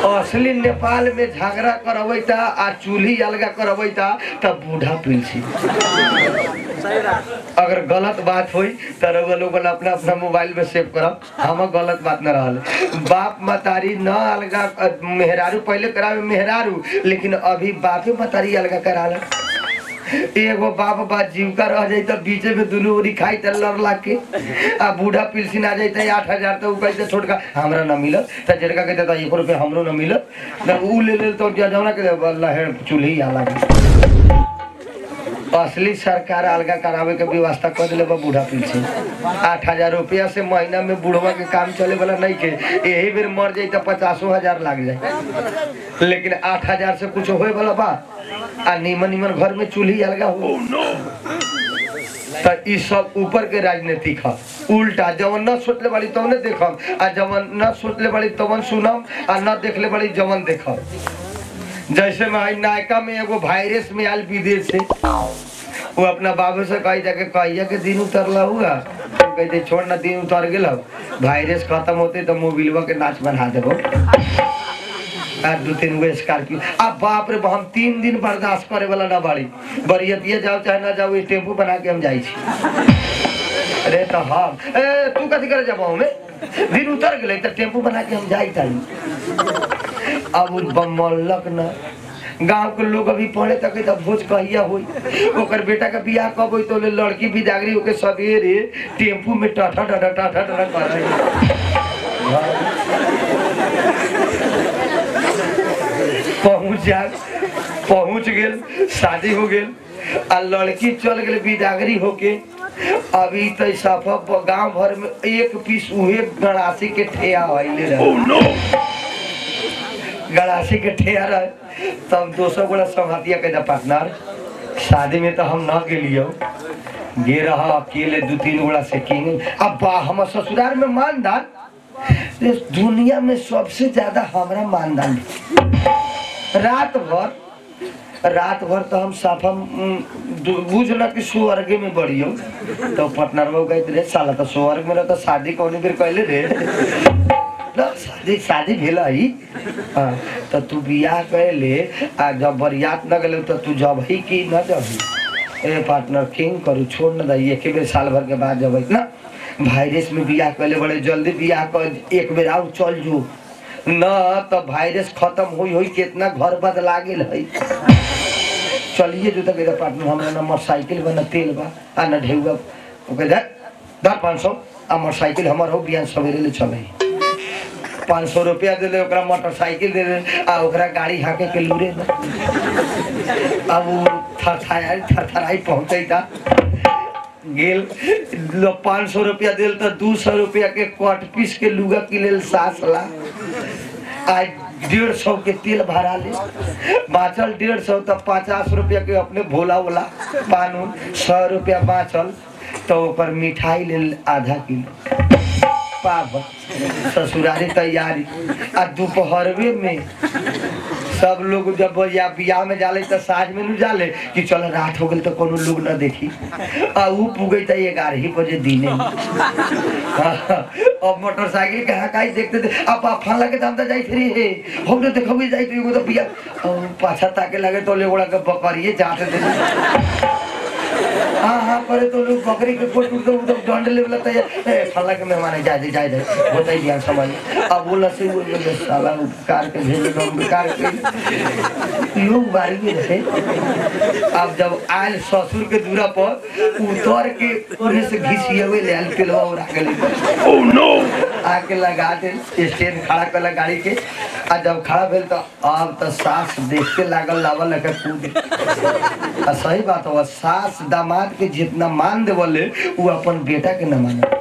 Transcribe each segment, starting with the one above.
असली नेपाल में झगड़ा करबैता आ चूल्ही अलगा करबैता तब बूढ़ा पिलसी अगर गलत बात होई तो रउआ लोग वाला अपना अपना मोबाइल में सेव करब हम गलत बात न रहल बाप मतारी न अलगा अ, मेहरारू पहले करावे मेहरारू लेकिन अभी बापे मतारी अलगा कराला एगो बाप बा जीविका रह जाई त बीचे में दुनू ओरी खाई त लड़ लाग के आ बूढ़ा पिलसिन आ जाई त आठ हजार त उ कहते छोटका हमरा न मिलत त जेड़का कहते त एक रुपया हमरो न मिलत त उ ले ले तो जौना के लहेड़ चूल्ही आ लागे असली सरकार अलगा करावे के व्यवस्था कर दिले बा बूढ़ा पिलसिन आठ हजार रुपया से महीना में बूढ़वा के काम चले वाला नहीं के यही बेर मर जाई त पचासो हजार लाग जाए लेकिन आठ हजार से कुछ होए वाला बा आ निमन निमन घर में चूल्ही अलगा हो त ई सब ऊपर के राजनीतिक ह उल्टा जवन न सोचले बाड़ी तवने देखम आ जवन न सोचले बाड़ी तवन सुनम आ न देखले बाड़ी जवन देखम जैसे में हई नायका में एगो वायरस में आयल विदेश से वो अपना बाबू से कही जाके कहिया के दिन उतरला हुआ कहते छोड़ ना दिन उतर गेल वायरस खत्म होते तो मोबिलवा के नाच बना देबो आ दू तीन गो स्कॉर्पियो अब बाप रे हम तीन दिन बर्दाश्त करे वाला ना बाड़ी बरियतिया जाओ चाहे ना जाओ ये टेम्पू बना के हम जाई छी अरे तो हम ए तू कथी करे जब हमें दिन उतर गेले तो टेम्पू बना के हम जाई ताई अब उ बमलक ना गांव के लोग अभी पढ़े तक तब भोज कहिया होई ओकर बेटा का बियाह कब होई तो ले लड़की बिदागरी होके सवेरे टेम्पू में टाटा टाटा टाटा टाटा कर रही पहुंच जा पहुंच गेल शादी हो गेल आ लड़की चल गेल बिदागरी होके अभी तो सफा गांव भर में एक पीस उहे गड़ासी के ठेया आइले रहे गड़ासी के ठेया रहे तब दोसर गोला संघातिया के पार्टनर शादी में तो हम न गेलियो गे रहा अकेले दू तीन गोला से किंग अब बा हमर ससुराल में मानदान इस दुनिया में सबसे ज्यादा हमरा मानदान है। रात भर रात भर तो हम साफा उम, दु- बुझ न कि स्वर्ग में बढ़ियो तो पटना में कहते रहे साला तो स्वर्ग में रह तो शादी कौन बेर कहले रे ना, शादी शादी भेल है हाँ, तो तू बियाह कैले आ जब बरियात न गले तो तू जब ही कि न जब ए पार्टनर किंग करू छोड़ न दी एक बेर साल भर के बाद जब ना वायरस में बियाह कैले बड़े जल्दी बियाह कर एक बेर आउ चल जो न तो वायरस खत्म हुई हुई कितना घर बदला गेल है चलिए जो तक मेरा पार्टनर हमरा न मोटरसाइकिल बा न तेल बा आ न ढेउआ ओके दे दर पाँच सौ आ मोटरसाइकिल हमर हो बिहान सवेरे ले चले पाँच सौ रुपया दे दे ओकरा मोटरसाइकिल दे दे आ ओकरा गाड़ी हाके के लूरे न अब उ थरथराई थरथराई पहुँचे था गेल पाँच सौ रुपया दिल तो दू सौ रुपया के कट पीस के लुगा के लेल सास ला आज डेढ़ सौ के तेल भरा ले बाँचल डेढ़ सौ तो पचास रुपया के अपने भोला वोला पान उन सौ रुपया बाँचल तो ऊपर मिठाई ले आधा किलो पाव ससुरारी तैयारी आ दोपहरवे में सब लोग जब या बियाह में जाले तो साँझ में न जाले कि चल रात हो गई तो कोनो लोग न देखी आ ऊ पुगे तो ग्यारह ही बजे दिने में। अब मोटरसाइकिल के हकाई देखते थे अब आप फल लगे दाम तो जाई थी हे हम तो देखो भी जाई तो एगो तो बिया अब पाछा ताके लगे तो ले ओड़ा के बकरिए जाते थे हाँ हाँ करे तो लोग बकरी के कोट उठ तो डंड ले वाला तैयार ए फला के मेहमान है जाए दे जाए दे होता ही दिया समझ अब बोला से वो बोले साला उपकार के भेजे हम बेकार के लोग बारी में रहे अब जब आयल ससुर के दूरा पर उतर के उन्हें से घिसिए हुए ले आयल पेलवा और आके ले ओह नो आके लगा दे स्टैंड खड़ा कर गाड़ी के आ जब खड़ा भेल तो अब तो सास देखते लागल लावल लगे कूद आ सही बात हो सास दामाद के जितना मान देवले वो अपन बेटा के न माने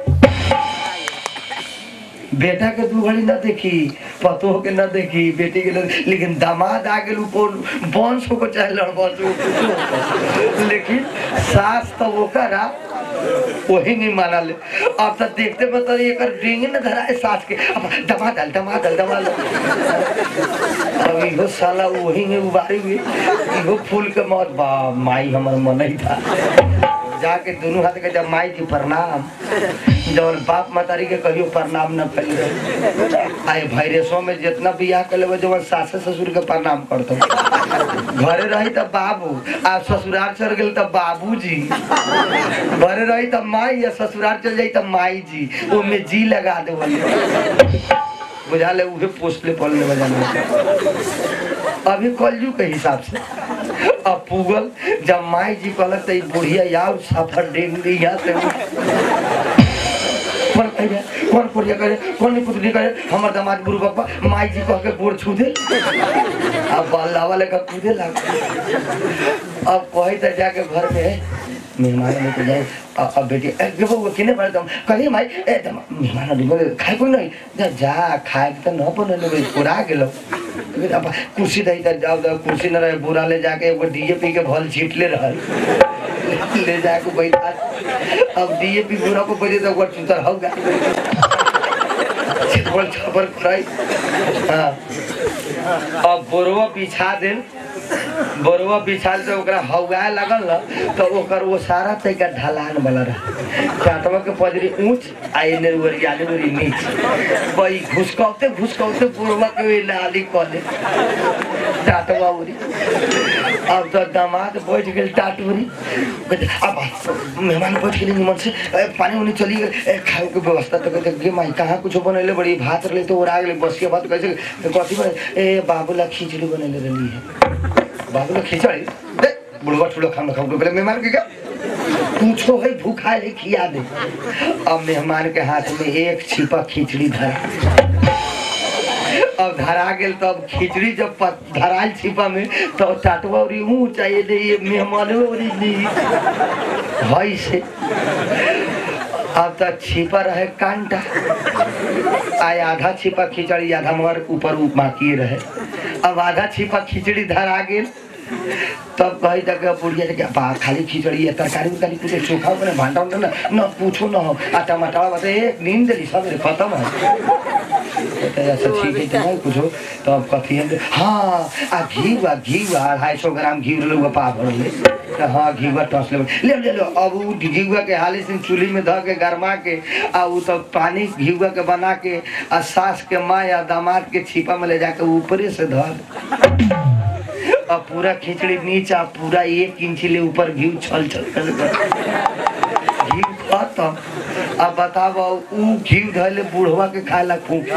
बेटा के दू घड़ी न देखी पतोह के न देखी बेटी के न लेकिन दामाद आ गेल ऊपर वंश को चाहे लड़बस हो कुछो हो। लेकिन सास तो वो करा वही नहीं माना ले अब तो देखते में तो एक डिंग न धरा है सास के अब दमा दल दमा दल दमा दल अब इहो साला वही में उबारी हुई इहो फूल के मौत बा माई हमर मन ही था जाके दोनों हाथ के जब माई जी प्रणाम जब बाप मतारी के कहियो प्रणाम न फैल रहे आए भैरसों में जितना बियाह कर लेबे जब सासे ससुर के प्रणाम करतो घरे रही तब बाबू आ ससुराल चल गेल तब बाबूजी घरे रही तब माई या ससुराल चल जाई तब माई जी ओमे जी लगा दे बुझा ले उहे पोस्टले पलने बजाने अभी कलजू के हिसाब से अब पुगल जब माई जी कहलक त ई बुढ़िया यार सफर डेंग दी या से कौन कहे कौन पुरिया करे कौन नहीं पुतली करे हमर दामाद गुरु बाबा माई जी कह के गोड़ छू दे अब बल्ला वाले का कूदे लग अब कही त जाके घर में मेहमान लेके जाए अ- अब बेटी ए देखो वो किने पड़े तुम कही माई ए तुम मेहमान अभी बोले खाए कोई नहीं जा जा खाए के तो न बने ले पूरा गेलो फिर अब कुर्सी दही त जाओ जाओ कुर्सी न रहे बोरा ले जाके एगो डीएपी के भल छीट ले रहल ले जाके बैठा अब डीएपी बोरा को बजे तो वो चुतर होगा छिपल छपर कराई हाँ अब बोरवा बिछा देन बोरवा बिछाल से ओकरा हौगाए लगल न तो ओकर वो सारा तरीका ढलान वाला रहा काटवा के पजरी ऊंच आ एने ओरियाले ओरी नीच बई घुसकौते घुसकौते बोरवा के ओइ नाली कले टाटवा ओरी अब तो दामाद बैठ गेल टाटोरी कहते, अब मेहमान बैठ गेल निमन से ए, पानी उनी चली गेल ए, खाए के व्यवस्था तो कहते गे माई कहाँ कुछ बनैले बड़ी भात रहे तो ओरा गेले बसिया भात कैसे कथी बने ए बाबूला खिचड़ी बनैले रहली है बाबूला खिचड़ी दे बुढ़वा ठुलो खाना खाऊ तो कहले मेहमान के क्या पूछो है भूखा है खिया दे अब मेहमान के हाथ में एक छिपा खिचड़ी धरा अब धरा गेल तब खिचड़ी जब प- धराल छिपा में तो टाटवा उरी ऊंच आ ये ये मेहमान उरी नी हई से अब तो छिपा रहे कांटा आय आधा छिपा खिचड़ी आधा मगर ऊपर बाकी रहे अब आधा छिपा खिचड़ी धरा गेल तब कही तक बुढ़िया के बा खाली खिचड़ी है तरकारी उरकारी कुछ चोखा बने भांटा उंटा ना न पूछो न हो आ टमाटर बता एक नींद दिली सब खत्म है कहते हैं, अच्छा ठीक है तो नहीं कुछ हो तो अब कथी है हाँ आ घी बा घी बा अढ़ाई सौ ग्राम घी लोग पा भर ले तो हाँ घी बा टस ले ले ले लो अब उ घी के हाली से चूल्ही में धऽ के गरमा के आ उ तब पानी घी के बना के आ सास के माँ या दामाद के छिपा में ले जाके ऊपरे से धऽ दे। अब पूरा खिचड़ी नीचा पूरा एक इंच ले ऊपर घी छल छल कर घी खत्म अब बताब उ घी धैले बुढ़वा के खाए ला फूक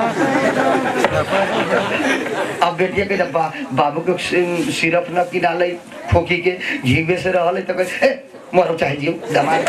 अब बेटिया के जब बा, बाबू के सि- सिरप न किनाले खोखी के घीवे से रहले तो कहे ए मरो चाहे जियो दामाद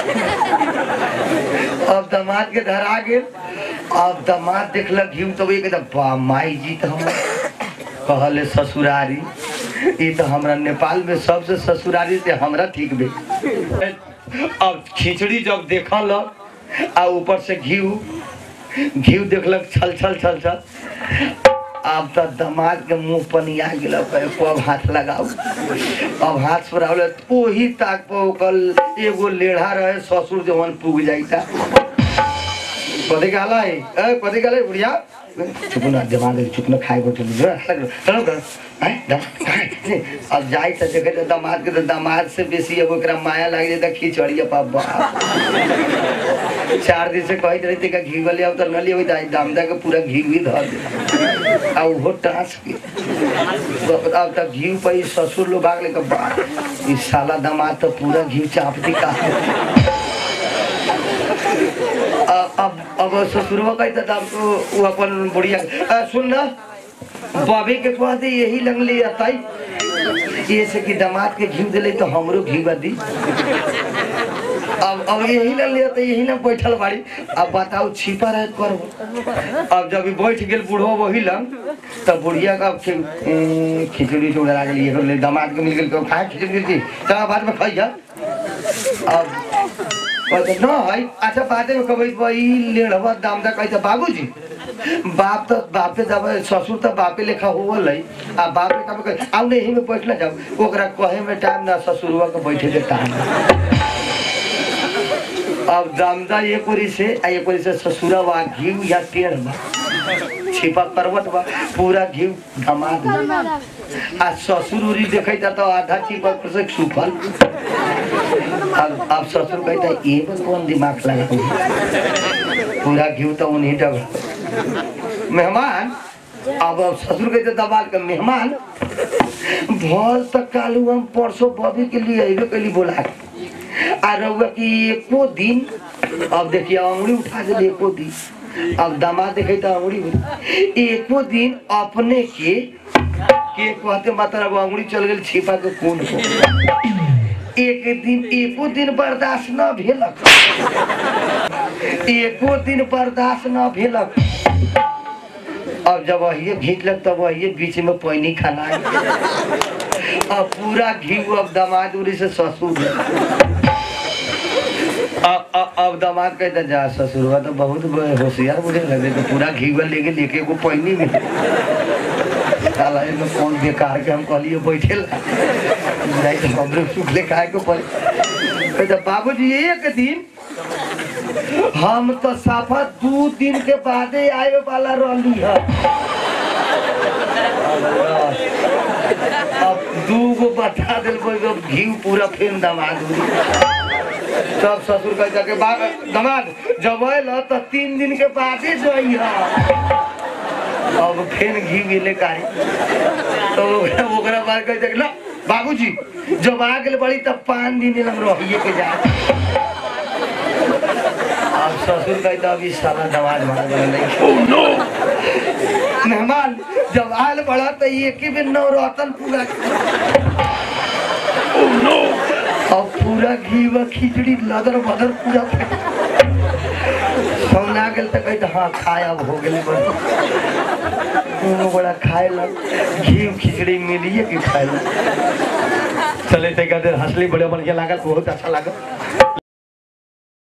अब दामाद के धरा गेल अब दामाद देखलक घी तो एक बा माई जी तो हम कहले ससुरारी ई तो हमरा नेपाल में सबसे ससुरारी से हमरा ठीक बे अब खिचड़ी जब देखल आ ऊपर से घी घी देखलक छल छल छल छल अब तो दमाद के मुंह पनिया गेल अब हाथ लगाऊ अब हाथ पर आवले तो ओही ताक पर ओकर एगो लेढ़ा रहे ससुर जवन पुग जाइता कथी कहला है ए कथी कहला है बुढ़िया चुप ना जमा दे चुप ना खाए को चलो चलो कर हैं दम खाए अब जाई त देखे त दामाद के त दामाद से बेसी अब ओकरा माया लाग जाए त खिचड़िया पापा चार दिन से कहत रही का घी वाले अब त न लियो दाई दामदा के पूरा घी भी धर दे आ उहो टास के अब त घी पे ई ससुर लोग भाग ले के बा ई साला दामाद त पूरा घी चाप दी का अ- अब अब ससुरवा कही त दाम तो वो अपन बुढ़िया अ, सुन ना बॉबी के कह दे यही लगली अताई ये से कि दामाद के घी दिले तो हमरो घी दी अब अब यही लग लिया तो यही ना बैठल बाड़ी अब बताओ छिपा रहे कर अब जब ई बैठ गेल बूढ़ो वही लंग तब बुढ़िया का खि- ए, खिचड़ी चूड़ा लागल ये कर ले दामाद के मिल गेल तो खाए खिचड़ी दी चला बाद में खाई जा अब कहते न है अच्छा बादे में कहबै वही लेढ़वा दाम दा कहते बाबूजी बाप तो बापे जब ससुर तो बापे लेखा होवल है आ बापे कब कहे आउ ने यही में बैठ ना जाओ ओकरा कहे में टाइम ना ससुरवा के बैठे के टाइम अब दामदा एक ओरी से आ एक ओरी से ससुरा बा घी या टेढ़ बा छिपा करवट बा पूरा घी दमाद बा। आ ससुर उरी देखे तो आधा छिपा पर से सुखल अब अब ससुर कहता ये में कौन दिमाग लगा पूरा घी तो उन्हीं डब मेहमान अब अब ससुर कहते दबाल के मेहमान भल तक कालू हम परसों बबी के लिए अबे के लिए बोला के। आ रहुआ कि एको दिन अब देखिए अंगुड़ी उठा दे एको दिन अब दामाद देखे तो अंगुड़ी उठ- एको दिन अपने के के कहते मतलब अंगुड़ी चल गई छिपा के कौन को एक दिन एको दिन बर्दाश्त न भेलक एको दिन बर्दाश्त न भेलक अब जब वही घींचलक तब वही बीच में पानी खाना अब पूरा घी अब दामाद उरी से ससुर अब अब अब दामाद कहता जा ससुरवा तो बहुत होशियार मुझे लगे तो पूरा घी लेके लेके को पानी में साला एमे कौन बेकार के हम कहलिए बैठे ला नहीं तो हम लोग सुखले खाए को पड़े कहता बाबूजी एक दिन हम तो साफा दू दिन के बादे आए वाला रहली है अब दू गो बता दिल अब घी पूरा फिर दमाद हुई तब ससुर कह जाके बा दमाद जब आयल तो तीन दिन के बादे जई अब फिर घी मिले कारी तो ओकरा ओकरा बाद कह जाके ला बाबूजी जब आ गेल बड़ी तब पाँच दिन हम रहिए के जा अब ससुर कहता अभी साला दमाद मार नहीं मेहमान जब आयल बड़ा तो एक ही दिन नौ रतन पूरा अब पूरा घी व खिचड़ी लदर बदर पूरा सौना गेल तो कहते हाँ खाए अब हो गेले बस दोनों बड़ा खाए लग घी खिचड़ी मिलिए कि खाए लग चले ते कहते हंसली बड़े बढ़िया लागल बहुत अच्छा लागल